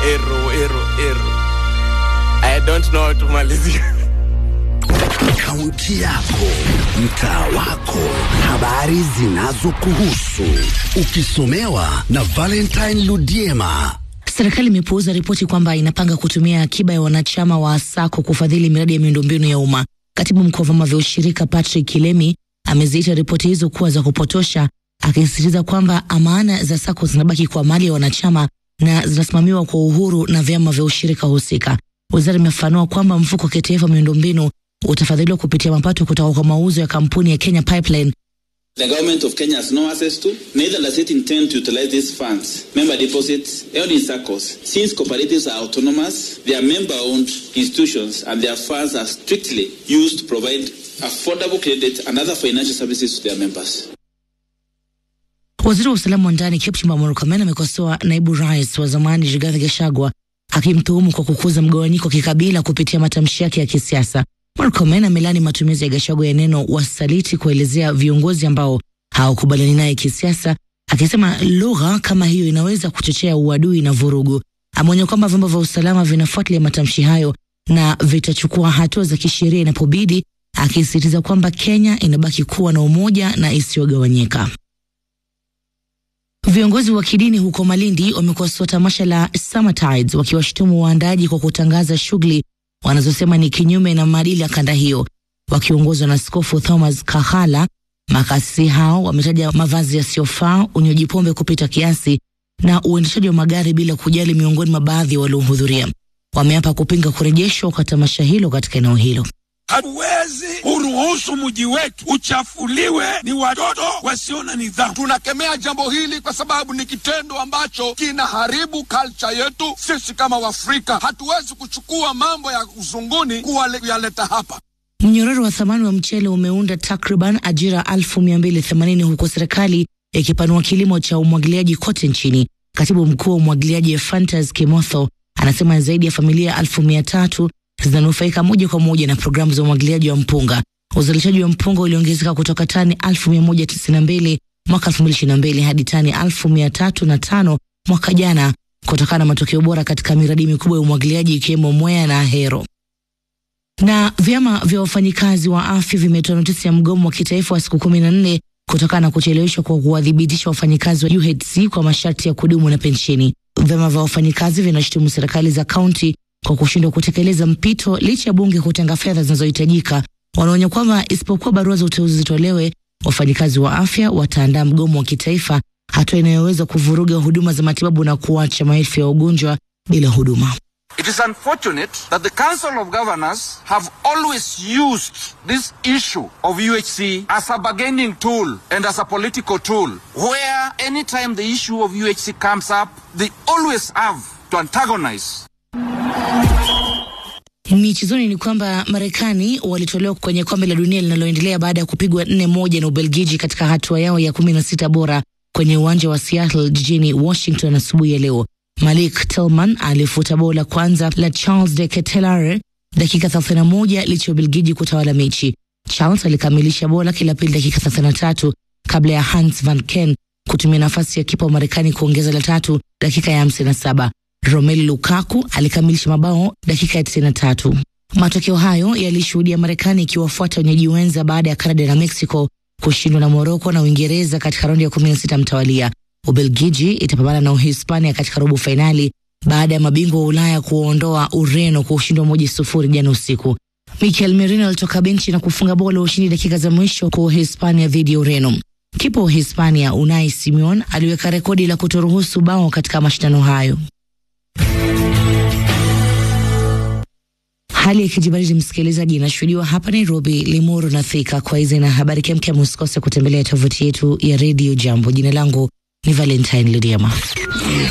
ero ero ero i don't know how to malizia Kaunti yako, mtaa wako, habari zinazokuhusu, ukisomewa na Valentine Ludiema. Serikali imepuuza ripoti kwamba inapanga kutumia akiba ya wanachama wa SACCO kufadhili miradi ya miundombinu ya umma. Katibu mkuu wa vyama vya ushirika Patrick Kilemi ameziita ripoti hizo kuwa za kupotosha, akisisitiza kwamba amana za SACCO zinabaki kwa mali ya wanachama na zinasimamiwa kwa uhuru na vyama vya ushirika husika. Wizara imefafanua kwamba mfuko wa kitaifa wa miundombinu utafadhiliwa kupitia mapato kutoka kwa mauzo ya kampuni ya Kenya Pipeline The government of Kenya has no access to, neither does it intend to utilize these funds, member deposits, held in circles. Since cooperatives are autonomous, they are member-owned institutions and their funds are strictly used to provide affordable credit and other financial services to their members. Waziri wa usalama wa ndani Kipchumba Murkomen amekosoa naibu rais wa zamani Rigathi Gachagua akimtuhumu kwa kukuza mgawanyiko wa kikabila kupitia matamshi yake ya kisiasa. Murkomen amelani matumizi ya Gachagua ya neno wasaliti kuelezea viongozi ambao hawakubaliani naye kisiasa, akisema lugha kama hiyo inaweza kuchochea uadui na vurugu. Ameonya kwamba vyombo vya usalama vinafuatilia matamshi hayo na vitachukua hatua za kisheria inapobidi, akisisitiza kwamba Kenya inabaki kuwa na umoja na isiyogawanyika. Viongozi wa kidini huko Malindi wamekosoa tamasha la Summertides wakiwashutumu waandaji kwa kutangaza shughuli wanazosema ni kinyume na maadili ya kanda hiyo. Wakiongozwa na Askofu Thomas Kahala, makasisi hao wametaja mavazi yasiyofaa, unywaji pombe kupita kiasi na uendeshaji wa magari bila kujali miongoni mwa baadhi ya waliohudhuria. Wameapa kupinga kurejeshwa kwa tamasha hilo katika eneo hilo. Hatuwezi kuruhusu mji wetu uchafuliwe ni watoto wasio na nidhamu. Tunakemea jambo hili kwa sababu ni kitendo ambacho kinaharibu culture yetu. Sisi kama Waafrika hatuwezi kuchukua mambo ya uzunguni kuyaleta hapa. Mnyororo wa thamani wa mchele umeunda takriban ajira elfu mia mbili themanini huku serikali ikipanua kilimo cha umwagiliaji kote nchini. Katibu mkuu wa umwagiliaji Ephantus Kimotho anasema zaidi ya familia elfu mia tatu zinanufaika moja kwa moja na programu za umwagiliaji wa mpunga. Uzalishaji wa mpunga uliongezeka kutoka tani 1192 mwaka 2022 hadi tani 1305 mwaka jana kutokana na matokeo bora katika miradi mikubwa ya umwagiliaji ikiwemo Mwea na Ahero. Na vyama vya wafanyikazi wa afya vimetoa notisi ya mgomo wa kitaifa wa siku kumi na nne kutokana na kucheleweshwa kwa kuwadhibitisha wafanyikazi wa UHC kwa masharti ya kudumu na pensheni. Vyama vya wafanyikazi vinashutumu serikali za kaunti kwa kushindwa kutekeleza mpito licha ya bunge kutenga fedha zinazohitajika. Wanaonya kwamba isipokuwa barua za uteuzi zitolewe, wafanyikazi wa afya wataandaa mgomo wa kitaifa, hatua inayoweza kuvuruga huduma za matibabu na kuacha maelfu ya wagonjwa bila huduma. It is unfortunate that the Council of Governors have always used this issue of UHC as a bargaining tool and as a political tool, where anytime the issue of UHC comes up, they always have to antagonize Michezoni ni kwamba Marekani walitolewa kwenye kombe la dunia linaloendelea baada ya kupigwa nne moja na Ubelgiji katika hatua yao ya kumi na sita bora kwenye uwanja wa Seattle jijini Washington asubuhi ya leo. Malik Tillman alifuta bao la kwanza la Charles de Ketelaere dakika 31 licha ya Ubelgiji kutawala mechi. Charles alikamilisha bao lake la pili dakika 33 kabla ya Hans van Ken kutumia nafasi ya kipa wa Marekani kuongeza la tatu dakika ya 57. Romelu Lukaku alikamilisha mabao dakika ya 93. Matokeo hayo yalishuhudia Marekani ikiwafuata wenyeji wenza baada ya Canada na Mexico kushindwa na Morocco na Uingereza katika raundi ya 16 mtawalia. Ubelgiji itapambana na Uhispania katika robo fainali baada ya mabingwa wa Ulaya kuondoa Ureno kwa ushindi wa moja sufuri jana usiku. Mikel Merino alitoka benchi na kufunga bao la ushindi dakika za mwisho kwa Uhispania dhidi ya Ureno. Kipa wa Uhispania Unai Simeon aliweka rekodi la kutoruhusu bao katika mashindano hayo. Hali ya kijibaridi msikilizaji, inashuhudiwa hapa Nairobi, Limuru na Thika. Kwa hizi na habari kemkem, usikose kutembelea tovuti yetu ya redio Jambo. Jina langu ni Valentine Lidiama.